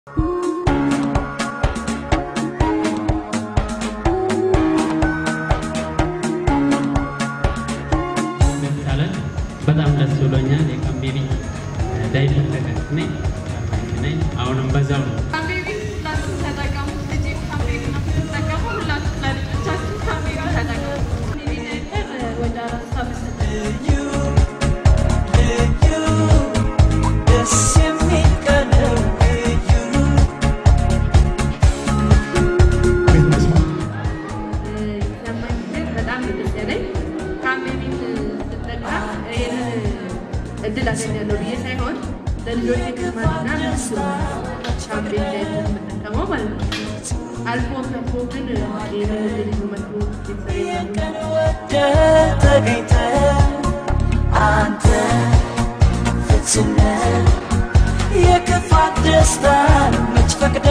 ካለን በጣም ደስ ብሎኛል። የካምቤቢ ዳይፐር ተጠቅሜ ነኝ። አሁንም በዛው ነው። ካምቤቢ ሁላችሁም ተጠቀሙ። ልጅ ካምቤቢ ነው የምትጠቀሙ። ሁላችሁም ለልጆቻችሁ ካምቤቢ ተጠቀሙ። ካምቤቢ ዳይፐር ወደ አራት ዓመት ደስ የሚል ቀለም ልዩ ሰማኝ ግን በጣም ነው ደስ ያለኝ። ካምቤቢን ስጠቀም ይህንን እድል አገኛለሁ ብዬ ሳይሆን ለልጆች ክስማትና ለሱ ካምቤቢ ዳይፐር የምጠቀመው ማለት ነው። አልፎ ተርፎ ግን ይህንን እድል ይዞ መጥቶ ቤተሰብ ወደ ተገኝተ አንተ ፍጹም ነህ። የክፋት ደስታን መች ፈቅደ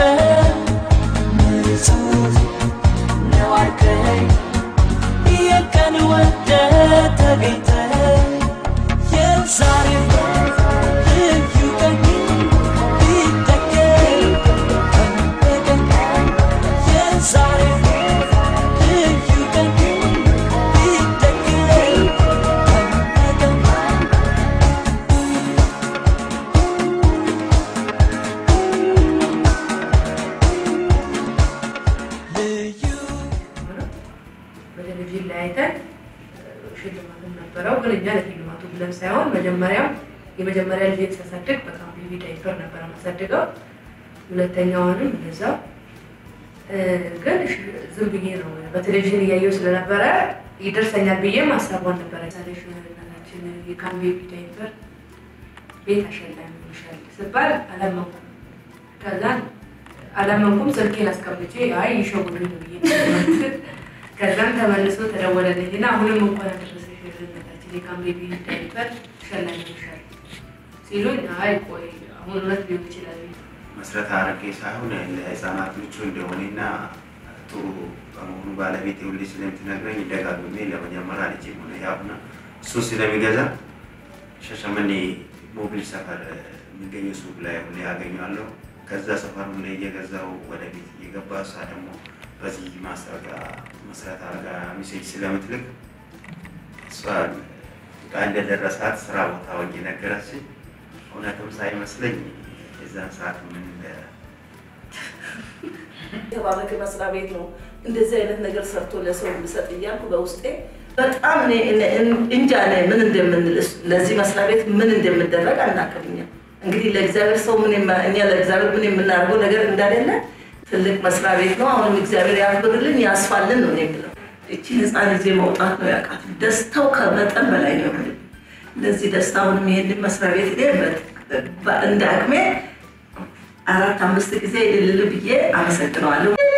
ንጹህ ነው አልከኝ የቀን ወደ ተገኝተ የዛሬ ልዩ ቀን ቢደገም ቀን የዛሬ ልዩ ቀን ቢደገም ቀን ልዩ በቴሌቪዥን ላይ አይተን ሽልማትም ነበረው። ግን እኛ ለሽልማቱ ብለን ሳይሆን መጀመሪያም የመጀመሪያ ልጅ ሳሳድግ በካምቤቢ ዳይፐር ነበረ ማሳድገው፣ ሁለተኛዋንም እንደዛው። ግን ሽ- ዝም ብዬ ነው በቴሌቪዥን እያየው ስለነበረ ይደርሰኛል ብዬም ሀሳቧን ነበረ ሳሌሽ እናታችን የካምቤቢ ዳይፐር ቤት አሸላሚ ይሻል ስባል አላመንኩም። ከዛን አላመንኩም። ስልኬን አስቀምጬ አይ ይሸውዱኝ ነው ብዬ ነው። ከዛም ተመልሶ ተደወለልኝና አሁንም እንኳን አደረሰሽ እናታችን የካምቤቢ ዳይፐር ሸላሚ ይሻል ሲሉኝ አይ ቆይ አሁን እውነት ሊሆን ይችላል ብዬ መስረት አድርጌ ሳይሆን ለህፃናት ምቹ እንደሆነና ጥሩ በመሆኑ ባለቤት ሁሌ ስለምትነግረኝ ደጋግሜ ለመጀመሪያ ልጅ ሆነ ያሁና እሱ ስለሚገዛ ሻሸመኔ ሞቢል ሰፈር የሚገኘው ሱቅ ላይ ሁሌ ያገኘዋለሁ። ከዛ ሰፈር ሁሌ እየገዛው ወደ ቤት እየገባ እሷ ደግሞ በዚህ ማስታወቂያ መስረት አድርጋ ሚሴጅ ስለምትልክ እሷ ዕቃ እንደደረሳት ስራ ቦታ ወኝ ነገረችኝ። እውነትም ሳይመስለኝ የዛን ሰዓት ምን እንደ የተባረከ መስሪያ ቤት ነው እንደዚህ አይነት ነገር ሰርቶ ለሰው እንድሰጥ እያልኩ በውስጤ በጣም እኔ እኔ- እንጃ እኔ ምን እንደምንል ለዚህ መስሪያ ቤት ምን እንደምደረግ አናውቅም። እኛ እንግዲህ ለእግዚአብሔር ሰው ምን የማ- እኛ ለእግዚአብሔር ምን የምናደርገው ነገር እንዳሌለ ትልቅ መስሪያ ቤት ነው። አሁንም እግዚአብሔር ያክብርልን ያስፋልን ነው እኔ የምለው። እቺ ህፃን ጊዜ መውጣት ነው ያውቃት። ደስታው ከመጠን በላይ ነው። ለዚህ ደስታ አሁንም ይሄንን መስሪያ ቤት እኔ በ- እንደ አቅሜ አራት አምስት ጊዜ እልል ብዬ አመሰግነዋለሁ።